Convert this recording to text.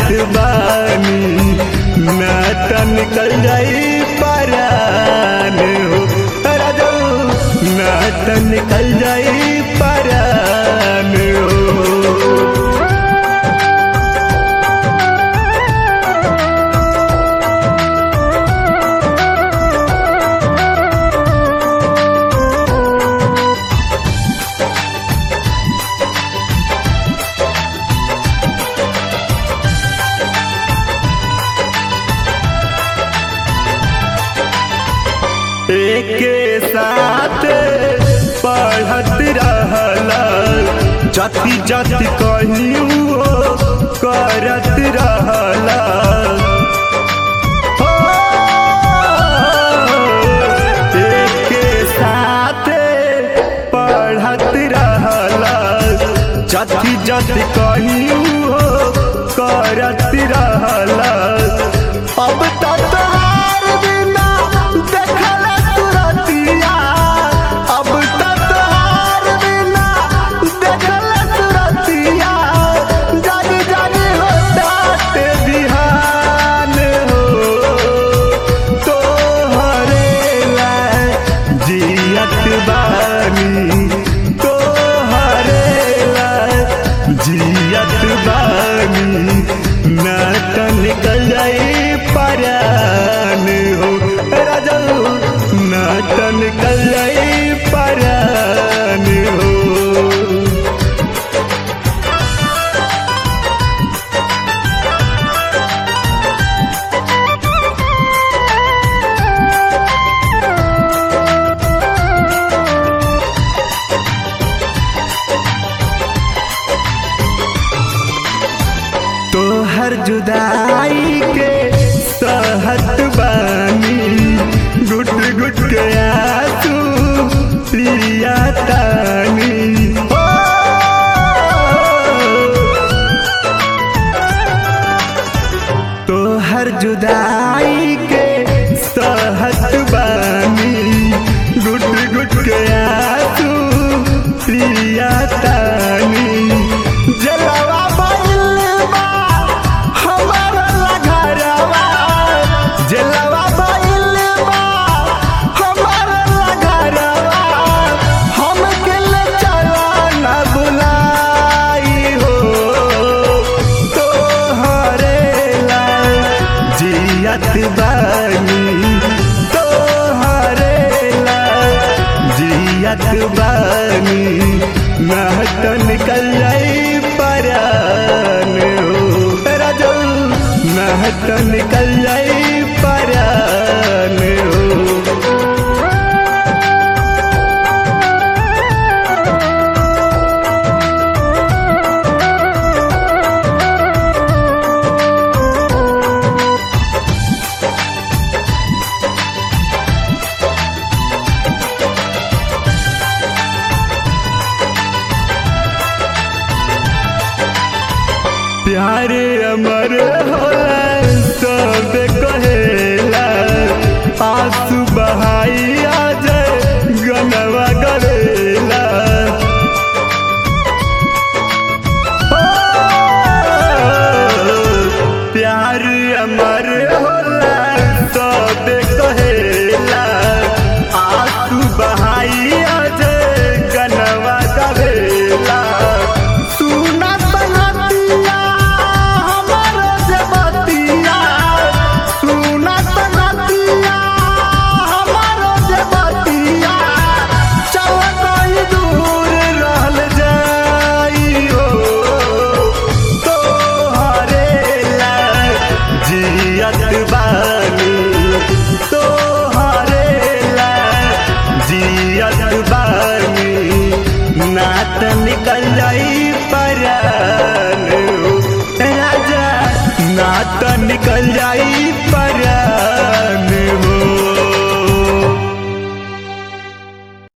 बानी ना त निकल जाई परान हो राजो ना त निकल जाई परान हो एके साथ पढ़त रहला जति जति कहियो करत रहला हो, एके साथ पढ़त रहला जति जति कहियो करत रहला अब त तोहार बिना देखल तुरतिया अब त तोहार बिना देखल तुरतिया जानी जानी होतात बिहान हो तोहरे ला जियत बानी तोहरे ला जियत बानी ना त निकल जाई परान हो राजू ना त निकल जाई परान हो तोहर जुदाई के सहत बानी गुट गुट के आंसू पिया तानी ओ, तोहर जुदाई के सहत बानी गुट गुट के आंसू पिया तानी जलवा भइल बा हमर घरवा जलवा भइल बा हमर घरवा हम के ले चला न बुलाई हो तोहरे ला जियत बानी तोहरे ला जियत बानी ना त निकल जाई परान हो राजू ना त निकल जाई परान हो प्यार अमर होला सब कहेला आंसू बहाई आज गनवा गवेला ओ, प्यार अमर होला सब कहेला आंसू बहाई आज गनवा गवेला सुना संगतिया हमारो जबतिया सुना संगतिया हमारो जबतिया चल कहीं दूर रहल जाई हो तोहरे ला जियत बानी तोहरे ला जियत बानी ना त निकल जाई परान हो राजा ना त निकल जाई परान